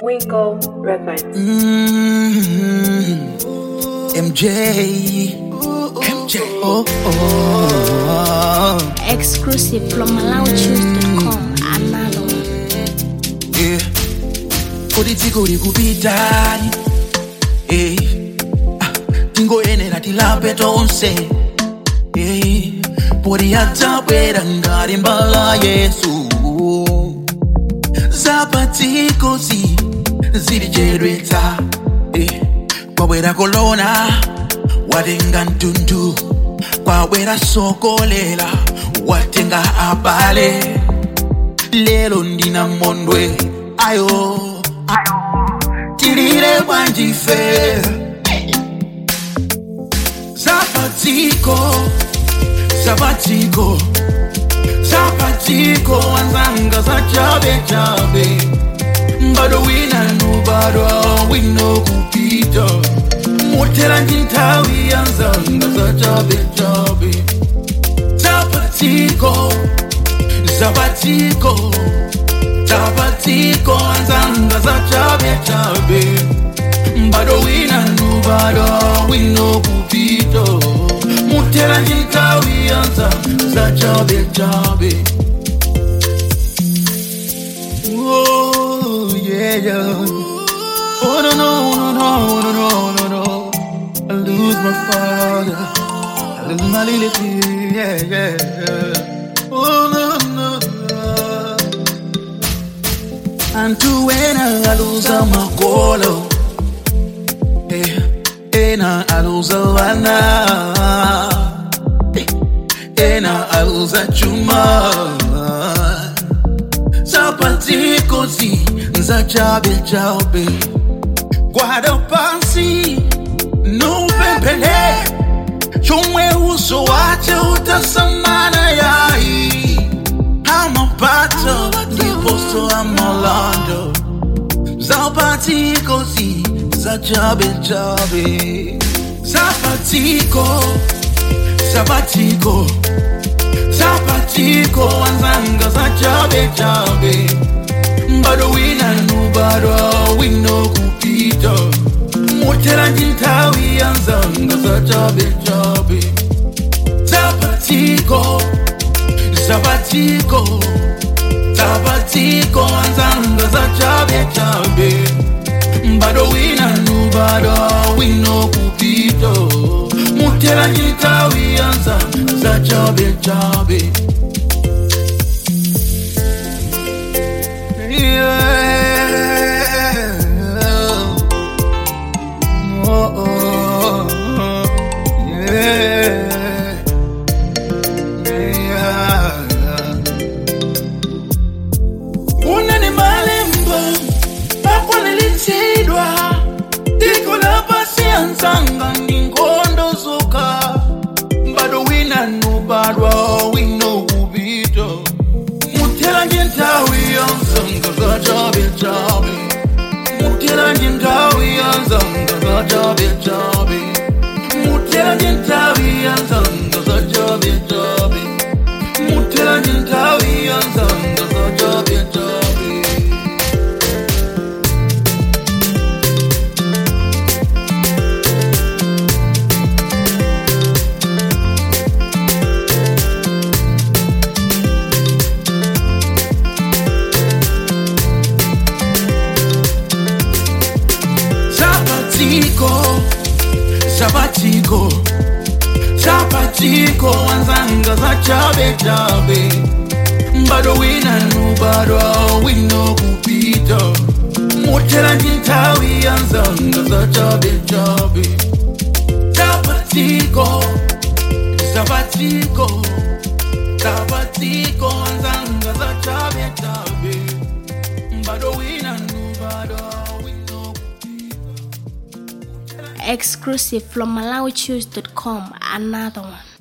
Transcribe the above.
Winkle Records. Mm, MJ. MJ. Oh, oh, exclusive from MalawiChoose.com. Another one. yeah. Kodi dziko likupitani eh. ah, tingoyenera tilape tonse eh. poti adzabwera ngati mbala yesu zapatikozi zilichedwetsa eh. kwabwera kolona watenga mtundu kwabwera sokolera watenga abale lelo ndina mondwe ayo tilile bwanjife zapatiko zapatiko zapatiko wanzanga za chabe chabe bado winanu bado wino kupita motera njintawi yanzanga za chabe chabe zapatiko zapatiko zapatiko anzanga za chabe chabe bado winanu bado wino kupito mutera njintawi yanzanga za chabe chabe Oh, yeah, yeah. Oh, no, no, no, no, no, no, no, no. I lose my father. I lose my little kid, yeah, yeah, yeah. Oh, no, no, no. Antu wena aluza makolo Eh, ena aluza wana Eh, ena aluza chuma zapatikozi za chabe chabe gwada pansi nupempele chomwe uso wache utasamana yai amapato ndiposo amalando zapatikozi za chabe chabe zapatiko zapatiko zapatiko wanzanga za chabe chabe bado winanu bado wino kupita motera njintawi yanzanga za chabe chabe zapatiko zapatiko zapatiko wanzanga za chabe chabe bado winanu bado wino kupita motera njintawi yanzanga za chabe chabe Yeah. Oh, oh, yeah. Yeah. Unani malembo akwaniritsidwa dziko lapasi anzanga ndi nkhondo zokha bado winanu badwa wino kupita mutera nje nthawi yanzanga za chabe chabe mutera nje nthawi yanzanga za chabe chabe mutera nje nthawi yanzanga za chabe chabe mutera nje nthawi yanzanga za chabe chabe Zapatiko, Zapatiko, Zapatiko, wanzanga za chabe chabe, bado winanu bado wino kupita, motera njintawi yanzanga za chabe chabe, Zapatiko, Zapatiko, Zapatiko, wanzanga za chabe chabe, bado winanu bado wino kupita. Exclusive from MalawiChoose.com. Another one.